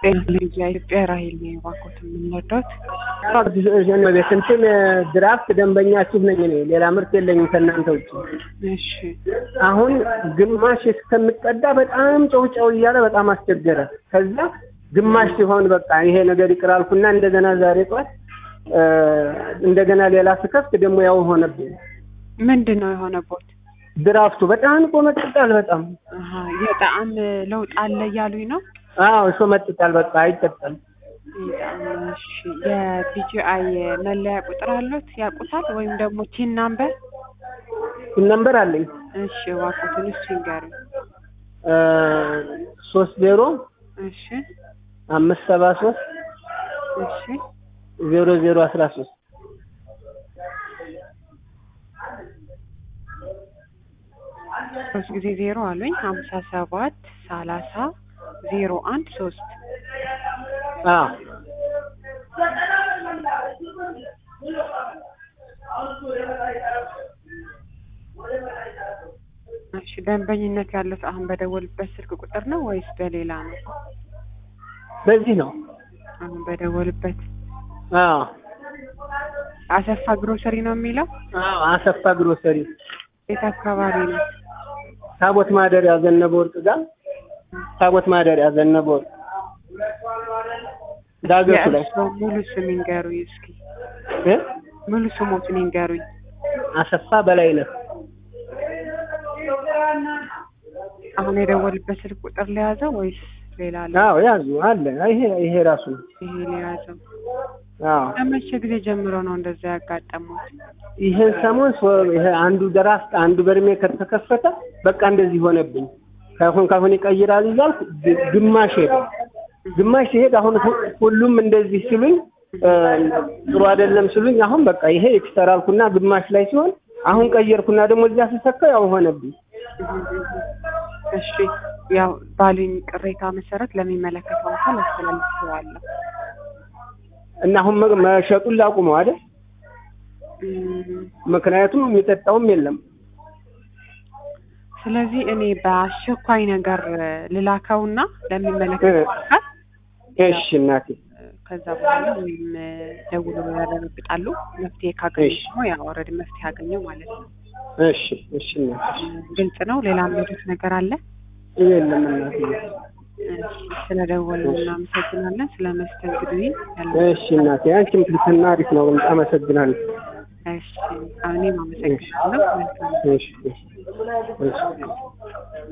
የኢትዮጵያ ራሄል ነው የባኮት የምንወዳት ቤት እንትን ድራፍት ደንበኛችሁ ነኝ እኔ ሌላ ምርት የለኝም ከእናንተ ውጭ። እሺ አሁን ግማሽ እስከምቀዳ በጣም ጨው ጨው እያለ በጣም አስቸገረ። ከዛ ግማሽ ሲሆን በቃ ይሄ ነገር ይቅር አልኩና እንደገና ዛሬ ጠዋት እንደገና ሌላ ስከፍት ደግሞ ያው ሆነብኝ። ምንድን ነው የሆነቦት? ድራፍቱ በጣም ቆመጥጣል። በጣም አሀ የጣዕም ለውጥ አለ እያሉኝ ነው። አዎ እሱ መጥጣል። በቃ አይጠጣም። እሺ የቢጂአይ መለያ ቁጥር አሉት ያውቁታል? ወይም ደግሞ ቲን ናምበር? ነምበር አለኝ እሺ እባክዎትን እሱ ይንገሩኝ። ሶስት ዜሮ እሺ አምስት ሰባ ሶስት እሺ ዜሮ ዜሮ አስራ ሶስት ሶስት ጊዜ ዜሮ አሉኝ ሀምሳ ሰባት ሰላሳ ዜሮ አንድ ሶስት አዎ እሺ ደንበኝነት ያሉት አሁን በደወሉበት ስልክ ቁጥር ነው ወይስ በሌላ ነው? በዚህ ነው። አሁን በደወሉበት አዎ አሰፋ ግሮሰሪ ነው የሚለው። አዎ አሰፋ ግሮሰሪ የት አካባቢ ነው? ታቦት ማደሪያ ዘነበ ወርቅ ጋር ታቦት ማደሪያ ዘነበ ወርቅ ዳገቱ ላይ የእርስዎ ሙሉ ስም ይንገሩኝ እስኪ። እ ሙሉ ስሞትን ይንገሩኝ። አሰፋ በላይነህ አሁን የደወሉበት ስልክ ቁጥር ለያዘው ወይስ ሌላ አለ? አዎ ያዙ አለ ይሄ ይሄ ራሱ ነው። ይሄ ለያዘው። አዎ ከመቼ ጊዜ ጀምሮ ነው እንደዛ ያጋጠሙት? ይሄን ሰሞን ሶ- ይሄ አንዱ ድራፍት አንዱ በርሜ ከተከፈተ በቃ እንደዚህ ሆነብኝ። ካሁን ካሁን ይቀይራል እያልኩ ግ- ግማሽ ሄደ ግማሽ ሲሄድ አሁን ሁ- ሁሉም እንደዚህ ሲሉኝ እ፣ ጥሩ አይደለም ሲሉኝ አሁን በቃ ይሄ ኤክስተር አልኩና ግማሽ ላይ ሲሆን አሁን ቀየርኩና ደግሞ እዚያ ስሰካ ያው ሆነብኝ። እሺ ያው ባሉኝ ቅሬታ መሰረት ለሚመለከተው አካል አስተላልፈዋለሁ። እና አሁን መ- መሸጡን ላቁመው አይደል? እም፣ ምክንያቱም የሚጠጣውም የለም። ስለዚህ እኔ በአስቸኳይ ነገር ልላከውና ለሚመለከተው አካል እሺ እናቴ ከዛ በኋላ ወይም ደውሎ ያረጋግጣሉ። መፍትሄ ካገኙ እሺ። ደግሞ ያው ኦልሬዲ መፍትሄ ያገኘው ማለት ነው። እሺ እሺ እናቴ ግልጽ ነው። ሌላ ምንድን ነገር አለ? የለም እናቴ ስለደወሉ እናመሰግናለን። ስለ መስተንግዶ ያለ እሺ እናቴ አንቺም ትልትና አሪፍ ነው። አመሰግናለሁ። እሺ እኔም አመሰግናለሁ። መልካም እሺ እሺ እሺ